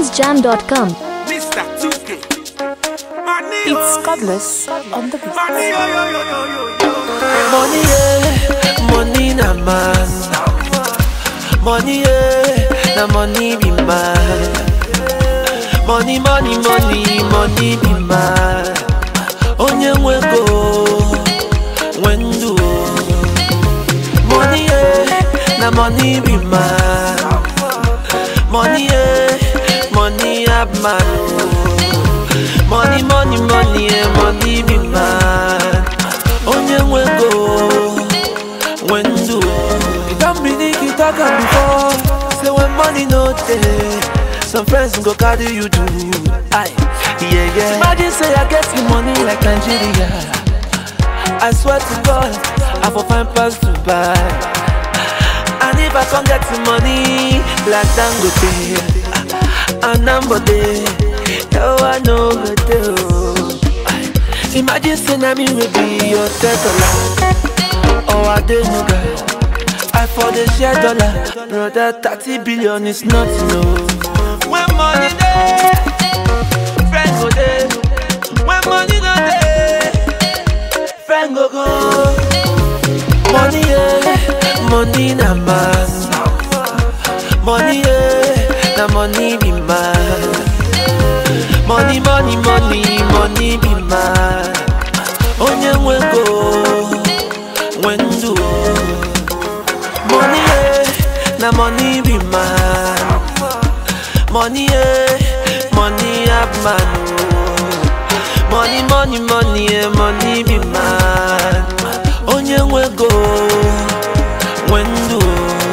tunesjam.com. Mr. 2K. Money, It's oh, Godless on the beat. money, yo, yo, yo, yo, yo, yo. Money, yeah, money na man. Money, yeah, na money be man. Money, money, money, money be man. Onye nwe go, wendu. Money, yeah, na money be man. Money, yeah, money have man. oh. Money, money, money, yeah, money be man. Onye nwe go, wendu. You don't believe you talk am before. Say when money no dey, some friends go carry you do. Aye, yeah, yeah. Imagine say I get the money like Nigeria. I swear to God, I for find pass to buy. And if I can't get the money like Dangote, and Nambode, oh I know the deal. Imagine say na me will be your dollar, oh I did no guy. I for the share dollar, brother. Thirty billion is nothing, no. When money dey, friend go dey. When money no dey, friend go go. Money, yeah, money na man. Money, yeah, na money be man. Money, money, money, money be man. Onye nwe go, wendu. Money, yeah, na money be man. Money, yeah, money have man. oh. Money, money, money, yeah, money be man. Onye nwe go, wendu.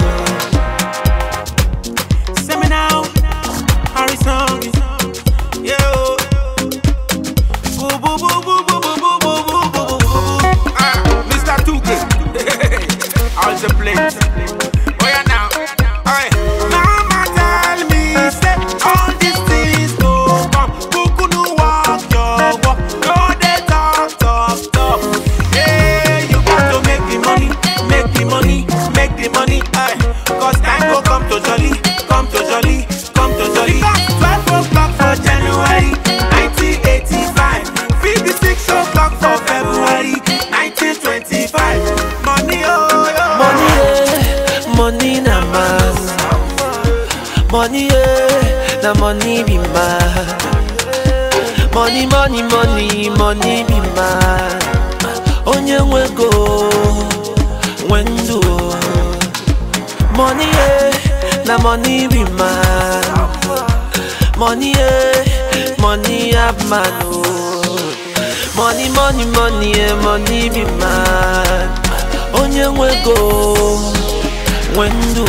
Say me now, Harrison. Yeah, oh. Boo, boo, boo, boo, boo, boo, boo, boo, boo, boo, boo, boo. Ah, Mr. 2K. How's the place? Oh, yeah, now. Alright. Mama tell me, say, all these things go come. Kuku no walk your walk. No, they talk, talk, talk. Hey, you got to make the money, make the money, make the money. Aye. Cause time go come to jolly, come to jolly, come to jolly. Because 12 o'clock for January 1985, 56 o'clock for February 1925. Money, oh, yo. Money, yeah, money na man. Money, yeah, na money be man. Money, money, money, money be man. Onye nwe go, wendu. Money, yeah, na money be man. Money, yeah, money have man. Oh. Money, money, money, yeah, money be man. Onye nwe go, wendu.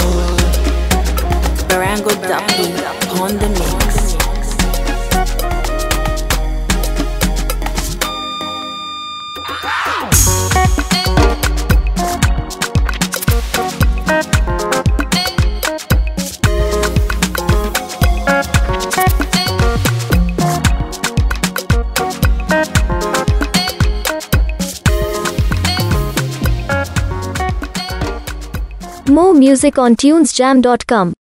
Barango Dumpling on the mix. More music on tunesjam.com.